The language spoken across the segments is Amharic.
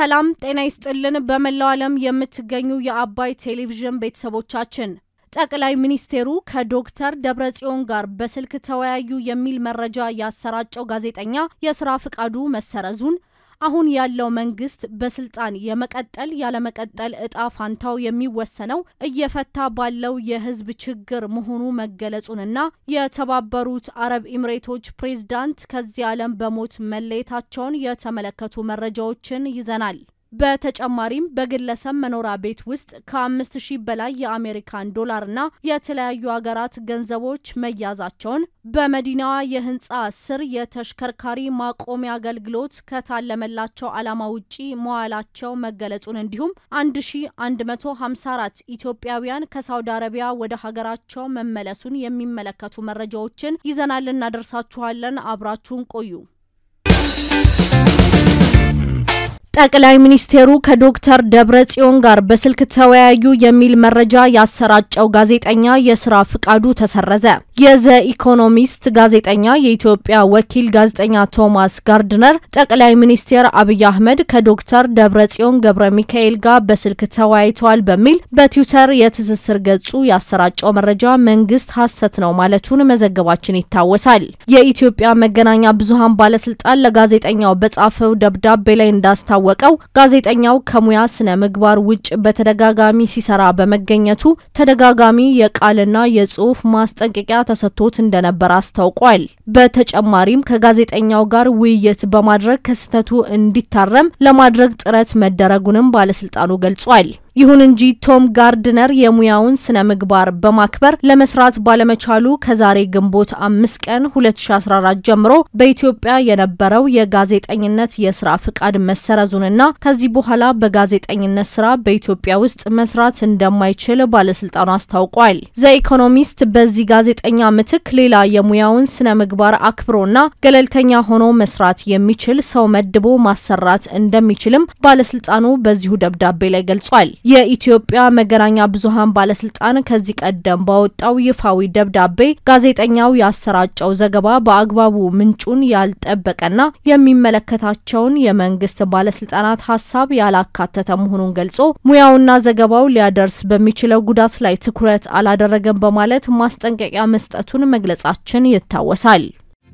ሰላም ጤና ይስጥልን። በመላው ዓለም የምትገኙ የአባይ ቴሌቪዥን ቤተሰቦቻችን ጠቅላይ ሚኒስቴሩ ከዶክተር ደብረጽዮን ጋር በስልክ ተወያዩ የሚል መረጃ ያሰራጨው ጋዜጠኛ የስራ ፍቃዱ መሰረዙን አሁን ያለው መንግስት በስልጣን የመቀጠል ያለመቀጠል እጣ ፋንታው የሚወሰነው እየፈታ ባለው የህዝብ ችግር መሆኑ መገለጹንና የተባበሩት አረብ ኢሚሬቶች ፕሬዝዳንት ከዚህ ዓለም በሞት መለየታቸውን የተመለከቱ መረጃዎችን ይዘናል። በተጨማሪም በግለሰብ መኖሪያ ቤት ውስጥ ከአምስት ሺህ በላይ የአሜሪካን ዶላርና የተለያዩ ሀገራት ገንዘቦች መያዛቸውን በመዲናዋ የህንፃ ስር የተሽከርካሪ ማቆሚያ አገልግሎት ከታለመላቸው ዓላማ ውጪ መዋላቸው መገለጹን እንዲሁም 1154 ኢትዮጵያውያን ከሳውዲ አረቢያ ወደ ሀገራቸው መመለሱን የሚመለከቱ መረጃዎችን ይዘናል እናደርሳችኋለን። አብራችሁን ቆዩ። ጠቅላይ ሚኒስቴሩ ከዶክተር ደብረ ጽዮን ጋር በስልክ ተወያዩ የሚል መረጃ ያሰራጨው ጋዜጠኛ የስራ ፍቃዱ ተሰረዘ። የዘ ኢኮኖሚስት ጋዜጠኛ የኢትዮጵያ ወኪል ጋዜጠኛ ቶማስ ጋርድነር ጠቅላይ ሚኒስቴር አብይ አህመድ ከዶክተር ደብረ ጽዮን ገብረ ሚካኤል ጋር በስልክ ተወያይተዋል በሚል በትዊተር የትስስር ገጹ ያሰራጨው መረጃ መንግስት ሐሰት ነው ማለቱን መዘገባችን ይታወሳል። የኢትዮጵያ መገናኛ ብዙሃን ባለስልጣን ለጋዜጠኛው በጻፈው ደብዳቤ ላይ እንዳስታ ወቀው ጋዜጠኛው ከሙያ ስነ ምግባር ውጭ በተደጋጋሚ ሲሰራ በመገኘቱ ተደጋጋሚ የቃልና የጽሁፍ ማስጠንቀቂያ ተሰጥቶት እንደነበር አስታውቋል። በተጨማሪም ከጋዜጠኛው ጋር ውይይት በማድረግ ከስህተቱ እንዲታረም ለማድረግ ጥረት መደረጉንም ባለስልጣኑ ገልጿል። ይሁን እንጂ ቶም ጋርድነር የሙያውን ስነ ምግባር በማክበር ለመስራት ባለመቻሉ ከዛሬ ግንቦት አምስት ቀን 2014 ጀምሮ በኢትዮጵያ የነበረው የጋዜጠኝነት የስራ ፍቃድ መሰረዙንና ከዚህ በኋላ በጋዜጠኝነት ስራ በኢትዮጵያ ውስጥ መስራት እንደማይችል ባለስልጣኑ አስታውቋል። ዘኢኮኖሚስት በዚህ ጋዜጠኛ ምትክ ሌላ የሙያውን ስነ ምግባር አክብሮና ገለልተኛ ሆኖ መስራት የሚችል ሰው መድቦ ማሰራት እንደሚችልም ባለስልጣኑ በዚሁ ደብዳቤ ላይ ገልጿል። የኢትዮጵያ መገናኛ ብዙሃን ባለስልጣን ከዚህ ቀደም ባወጣው ይፋዊ ደብዳቤ ጋዜጠኛው ያሰራጨው ዘገባ በአግባቡ ምንጩን ያልጠበቀና የሚመለከታቸውን የመንግስት ባለስልጣናት ሀሳብ ያላካተተ መሆኑን ገልጾ ሙያውና ዘገባው ሊያደርስ በሚችለው ጉዳት ላይ ትኩረት አላደረገም በማለት ማስጠንቀቂያ መስጠቱን መግለጻችን ይታወሳል።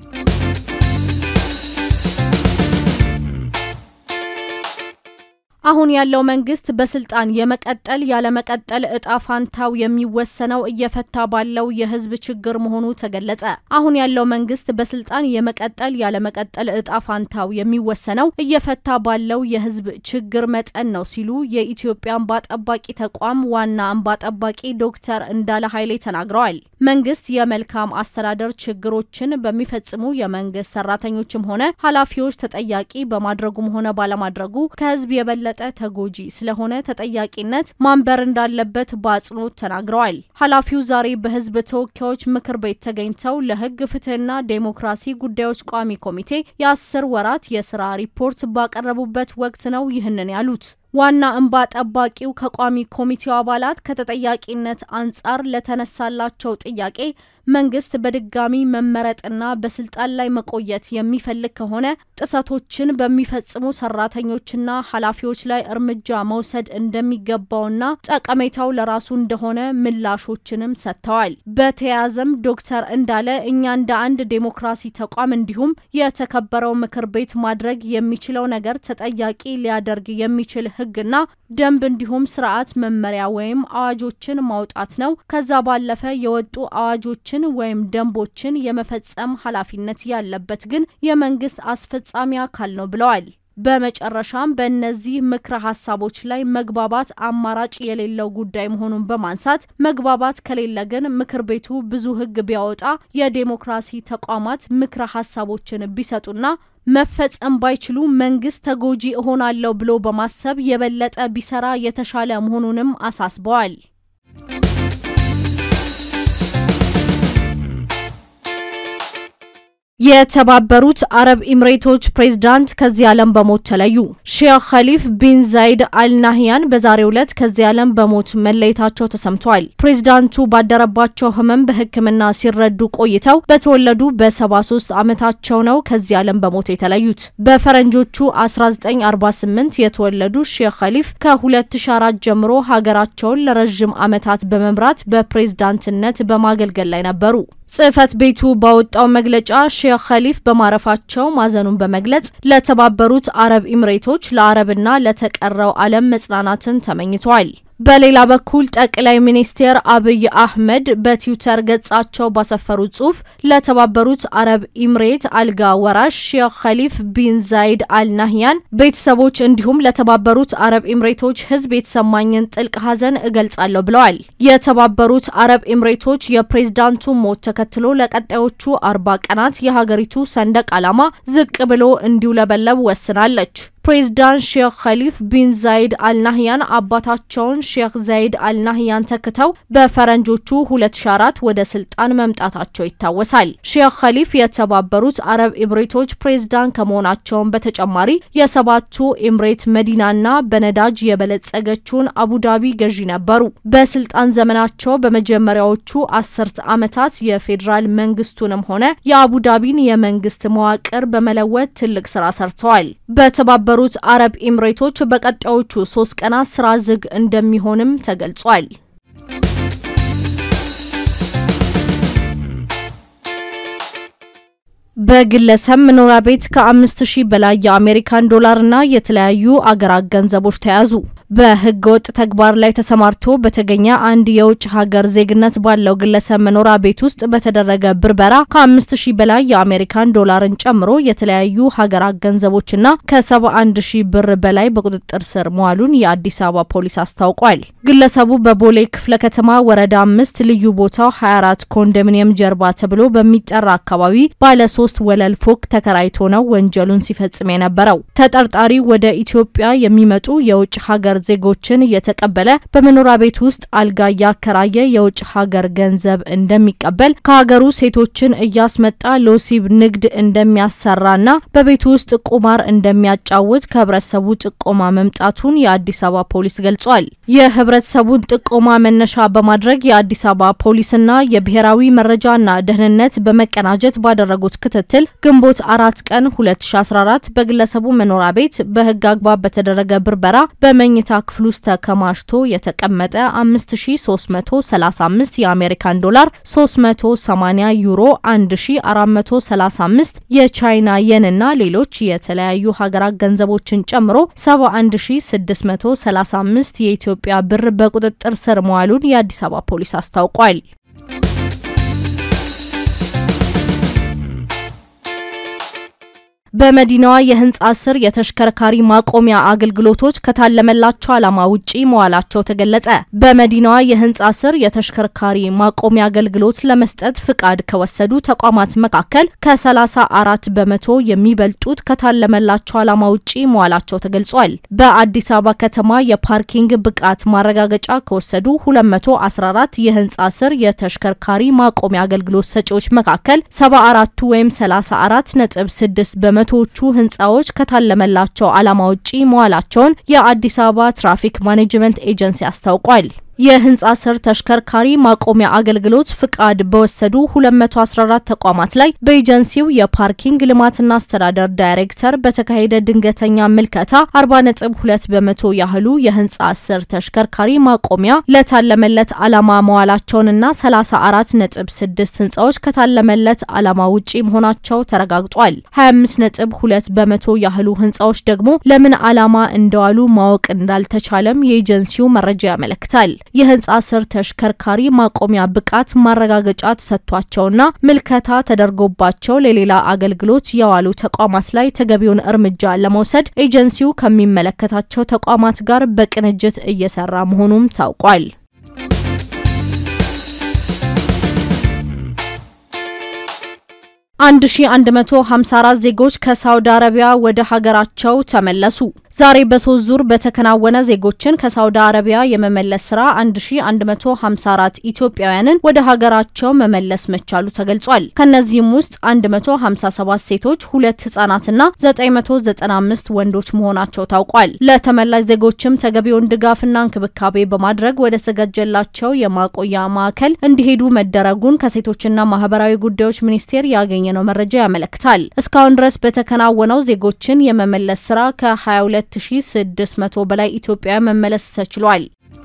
አሁን ያለው መንግስት በስልጣን የመቀጠል ያለመቀጠል እጣ ፋንታው የሚወሰነው እየፈታ ባለው የህዝብ ችግር መሆኑ ተገለጸ። አሁን ያለው መንግስት በስልጣን የመቀጠል ያለመቀጠል እጣ ፋንታው የሚወሰነው እየፈታ ባለው የህዝብ ችግር መጠን ነው ሲሉ የኢትዮጵያ እንባ ጠባቂ ተቋም ዋና እንባ ጠባቂ ዶክተር እንዳለ ኃይሌ ተናግረዋል። መንግስት የመልካም አስተዳደር ችግሮችን በሚፈጽሙ የመንግስት ሰራተኞችም ሆነ ኃላፊዎች ተጠያቂ በማድረጉም ሆነ ባለማድረጉ ከህዝብ የበለጠ ተጎጂ ስለሆነ ተጠያቂነት ማንበር እንዳለበት በአጽንኦት ተናግረዋል። ኃላፊው ዛሬ በህዝብ ተወካዮች ምክር ቤት ተገኝተው ለህግ ፍትህና ዴሞክራሲ ጉዳዮች ቋሚ ኮሚቴ የአስር ወራት የስራ ሪፖርት ባቀረቡበት ወቅት ነው ይህንን ያሉት። ዋና እንባ ጠባቂው ከቋሚ ኮሚቴው አባላት ከተጠያቂነት አንጻር ለተነሳላቸው ጥያቄ መንግስት በድጋሚ መመረጥና በስልጣን ላይ መቆየት የሚፈልግ ከሆነ ጥሰቶችን በሚፈጽሙ ሰራተኞችና ኃላፊዎች ላይ እርምጃ መውሰድ እንደሚገባውና ጠቀሜታው ለራሱ እንደሆነ ምላሾችንም ሰጥተዋል። በተያያዘም ዶክተር እንዳለ እኛ እንደ አንድ ዴሞክራሲ ተቋም እንዲሁም የተከበረው ምክር ቤት ማድረግ የሚችለው ነገር ተጠያቂ ሊያደርግ የሚችል ህግና ደንብ እንዲሁም ስርዓት መመሪያ ወይም አዋጆችን ማውጣት ነው። ከዛ ባለፈ የወጡ አዋጆችን ወይም ደንቦችን የመፈጸም ኃላፊነት ያለበት ግን የመንግስት አስፈጻሚ አካል ነው ብለዋል። በመጨረሻም በእነዚህ ምክረ ሀሳቦች ላይ መግባባት አማራጭ የሌለው ጉዳይ መሆኑን በማንሳት መግባባት ከሌለ ግን ምክር ቤቱ ብዙ ህግ ቢያወጣ የዴሞክራሲ ተቋማት ምክረ ሀሳቦችን ቢሰጡና መፈጸም ባይችሉ መንግስት ተጎጂ እሆናለሁ ብሎ በማሰብ የበለጠ ቢሰራ የተሻለ መሆኑንም አሳስበዋል። የተባበሩት አረብ ኤምሬቶች ፕሬዝዳንት ከዚህ ዓለም በሞት ተለዩ። ሼክ ኸሊፍ ቢን ዛይድ አልናህያን በዛሬው ዕለት ከዚህ ዓለም በሞት መለየታቸው ተሰምቷል። ፕሬዝዳንቱ ባደረባቸው ሕመም በሕክምና ሲረዱ ቆይተው በተወለዱ በ73 ዓመታቸው ነው ከዚህ ዓለም በሞት የተለዩት። በፈረንጆቹ 1948 የተወለዱ ሼክ ኸሊፍ ከ2004 ጀምሮ ሀገራቸውን ለረዥም ዓመታት በመምራት በፕሬዝዳንትነት በማገልገል ላይ ነበሩ። ጽህፈት ቤቱ ባወጣው መግለጫ ሼክ ኸሊፍ በማረፋቸው ማዘኑን በመግለጽ ለተባበሩት አረብ ኤምሬቶች ለአረብና ለተቀረው ዓለም መጽናናትን ተመኝቷል። በሌላ በኩል ጠቅላይ ሚኒስትር አብይ አህመድ በትዊተር ገጻቸው ባሰፈሩት ጽሁፍ ለተባበሩት አረብ ኤምሬት አልጋ ወራሽ ሼክ ኸሊፍ ቢን ዛይድ አልናህያን ቤተሰቦች እንዲሁም ለተባበሩት አረብ ኤምሬቶች ሕዝብ የተሰማኝን ጥልቅ ሐዘን እገልጻለሁ ብለዋል። የተባበሩት አረብ ኤምሬቶች የፕሬዝዳንቱ ሞት ተከትሎ ለቀጣዮቹ አርባ ቀናት የሀገሪቱ ሰንደቅ ዓላማ ዝቅ ብሎ እንዲውለበለብ ወስናለች። ፕሬዝዳንት ሼክ ኸሊፍ ቢን ዛይድ አልናህያን አባታቸውን ሼክ ዛይድ አልናህያን ተክተው በፈረንጆቹ 2004 ወደ ስልጣን መምጣታቸው ይታወሳል። ሼክ ኸሊፍ የተባበሩት አረብ ኤምሬቶች ፕሬዝዳንት ከመሆናቸውን በተጨማሪ የሰባቱ ኤምሬት መዲናና በነዳጅ የበለጸገችውን አቡዳቢ ገዢ ነበሩ። በስልጣን ዘመናቸው በመጀመሪያዎቹ አስርት ዓመታት የፌዴራል መንግስቱንም ሆነ የአቡዳቢን የመንግስት መዋቅር በመለወጥ ትልቅ ስራ ሰርተዋል። በተባበሩት አረብ ኤምሬቶች በቀጣዮቹ ሶስት ቀናት ስራ ዝግ እንደሚሆንም ተገልጿል። በግለሰብ መኖሪያ ቤት ከአምስት ሺህ በላይ የአሜሪካን ዶላርና የተለያዩ አገራት ገንዘቦች ተያዙ። በህገ ወጥ ተግባር ላይ ተሰማርቶ በተገኘ አንድ የውጭ ሀገር ዜግነት ባለው ግለሰብ መኖሪያ ቤት ውስጥ በተደረገ ብርበራ ከአምስት ሺህ በላይ የአሜሪካን ዶላርን ጨምሮ የተለያዩ ሀገራት ገንዘቦችና ከሰባ አንድ ሺህ ብር በላይ በቁጥጥር ስር መዋሉን የአዲስ አበባ ፖሊስ አስታውቋል። ግለሰቡ በቦሌ ክፍለ ከተማ ወረዳ አምስት ልዩ ቦታው 24 ኮንዶሚኒየም ጀርባ ተብሎ በሚጠራ አካባቢ ባለ ሶስት ወለል ፎቅ ተከራይቶ ነው ወንጀሉን ሲፈጽም የነበረው። ተጠርጣሪ ወደ ኢትዮጵያ የሚመጡ የውጭ ሀገር ዜጎችን እየተቀበለ በመኖሪያ ቤት ውስጥ አልጋ እያከራየ የውጭ ሀገር ገንዘብ እንደሚቀበል ከሀገሩ ሴቶችን እያስመጣ ለወሲብ ንግድ እንደሚያሰራና በቤቱ ውስጥ ቁማር እንደሚያጫውት ከህብረተሰቡ ጥቆማ መምጣቱን የአዲስ አበባ ፖሊስ ገልጿል። የህብረተሰቡን ጥቆማ መነሻ በማድረግ የአዲስ አበባ ፖሊስና የብሔራዊ መረጃና ደህንነት በመቀናጀት ባደረጉት ክትትል ግንቦት አራት ቀን 2014 በግለሰቡ መኖሪያ ቤት በህግ አግባብ በተደረገ ብርበራ በመኝታ ክፍል ውስጥ ተከማችቶ የተቀመጠ 5335 የአሜሪካን ዶላር፣ 380 ዩሮ፣ 1435 የቻይና የን እና ሌሎች የተለያዩ ሀገራት ገንዘቦችን ጨምሮ 71635 የኢትዮጵያ ብር በቁጥጥር ስር መዋሉን የአዲስ አበባ ፖሊስ አስታውቋል። በመዲናዋ የህንጻ ስር የተሽከርካሪ ማቆሚያ አገልግሎቶች ከታለመላቸው ዓላማ ውጪ መዋላቸው ተገለጸ። በመዲናዋ የህንጻ ስር የተሽከርካሪ ማቆሚያ አገልግሎት ለመስጠት ፍቃድ ከወሰዱ ተቋማት መካከል ከ34 በመቶ የሚበልጡት ከታለመላቸው ዓላማ ውጪ መዋላቸው ተገልጿል። በአዲስ አበባ ከተማ የፓርኪንግ ብቃት ማረጋገጫ ከወሰዱ 214 የህንጻ ስር የተሽከርካሪ ማቆሚያ አገልግሎት ሰጪዎች መካከል 74ቱ ወይም 34 ነጥብ 6 በመ መቶዎቹ ህንፃዎች ከታለመላቸው ዓላማ ውጪ መዋላቸውን የአዲስ አበባ ትራፊክ ማኔጅመንት ኤጀንሲ አስታውቋል። የህንጻ ስር ተሽከርካሪ ማቆሚያ አገልግሎት ፍቃድ በወሰዱ 214 ተቋማት ላይ በኤጀንሲው የፓርኪንግ ልማትና አስተዳደር ዳይሬክተር በተካሄደ ድንገተኛ ምልከታ 40.2 በመቶ ያህሉ የህንጻ ስር ተሽከርካሪ ማቆሚያ ለታለመለት ዓላማ መዋላቸውንና 34.6 ህንጻዎች ከታለመለት ዓላማ ውጪ መሆናቸው ተረጋግጧል። 25.2 በመቶ ያህሉ ህንጻዎች ደግሞ ለምን ዓላማ እንደዋሉ ማወቅ እንዳልተቻለም የኤጀንሲው መረጃ ያመለክታል። የህንጻ ስር ተሽከርካሪ ማቆሚያ ብቃት ማረጋገጫ ተሰጥቷቸውና ምልከታ ተደርጎባቸው ለሌላ አገልግሎት የዋሉ ተቋማት ላይ ተገቢውን እርምጃ ለመውሰድ ኤጀንሲው ከሚመለከታቸው ተቋማት ጋር በቅንጅት እየሰራ መሆኑም ታውቋል። አንድ ሺ አንድ መቶ ሀምሳ አራት ዜጎች ከሳውዲ አረቢያ ወደ ሀገራቸው ተመለሱ። ዛሬ በሶስት ዙር በተከናወነ ዜጎችን ከሳውዲ አረቢያ የመመለስ ስራ 1154 ኢትዮጵያውያንን ወደ ሀገራቸው መመለስ መቻሉ ተገልጿል። ከነዚህም ውስጥ 157 ሴቶች፣ ሁለት ህጻናትና 995 ወንዶች መሆናቸው ታውቋል። ለተመላሽ ዜጎችም ተገቢውን ድጋፍና እንክብካቤ በማድረግ ወደ ተዘጋጀላቸው የማቆያ ማዕከል እንዲሄዱ መደረጉን ከሴቶችና ማህበራዊ ጉዳዮች ሚኒስቴር ያገኘነው መረጃ ያመለክታል። እስካሁን ድረስ በተከናወነው ዜጎችን የመመለስ ስራ ከ22600 በላይ ኢትዮጵያውያን መመለስ ተችሏል።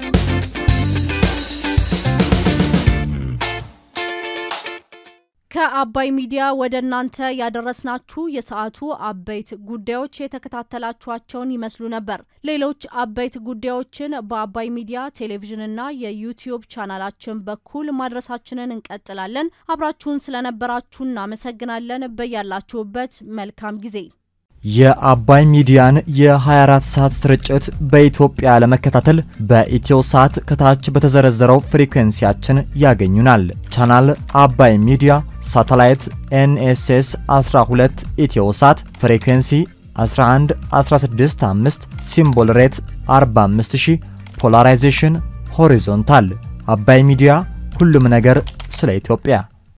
ከአባይ ሚዲያ ወደ እናንተ ያደረስናችሁ የሰዓቱ አበይት ጉዳዮች የተከታተላችኋቸውን ይመስሉ ነበር። ሌሎች አበይት ጉዳዮችን በአባይ ሚዲያ ቴሌቪዥንና የዩቲዩብ ቻናላችን በኩል ማድረሳችንን እንቀጥላለን። አብራችሁን ስለነበራችሁ እናመሰግናለን። በያላችሁበት መልካም ጊዜ። የአባይ ሚዲያን የ24 ሰዓት ስርጭት በኢትዮጵያ ለመከታተል በኢትዮ ሳት ከታች በተዘረዘረው ፍሪኩዌንሲያችን ያገኙናል። ቻናል አባይ ሚዲያ፣ ሳተላይት ኤንኤስኤስ 12 ኢትዮ ሳት፣ ፍሪኩዌንሲ 11 165፣ ሲምቦል ሬት 45000፣ ፖላራይዜሽን ሆሪዞንታል። አባይ ሚዲያ ሁሉም ነገር ስለ ኢትዮጵያ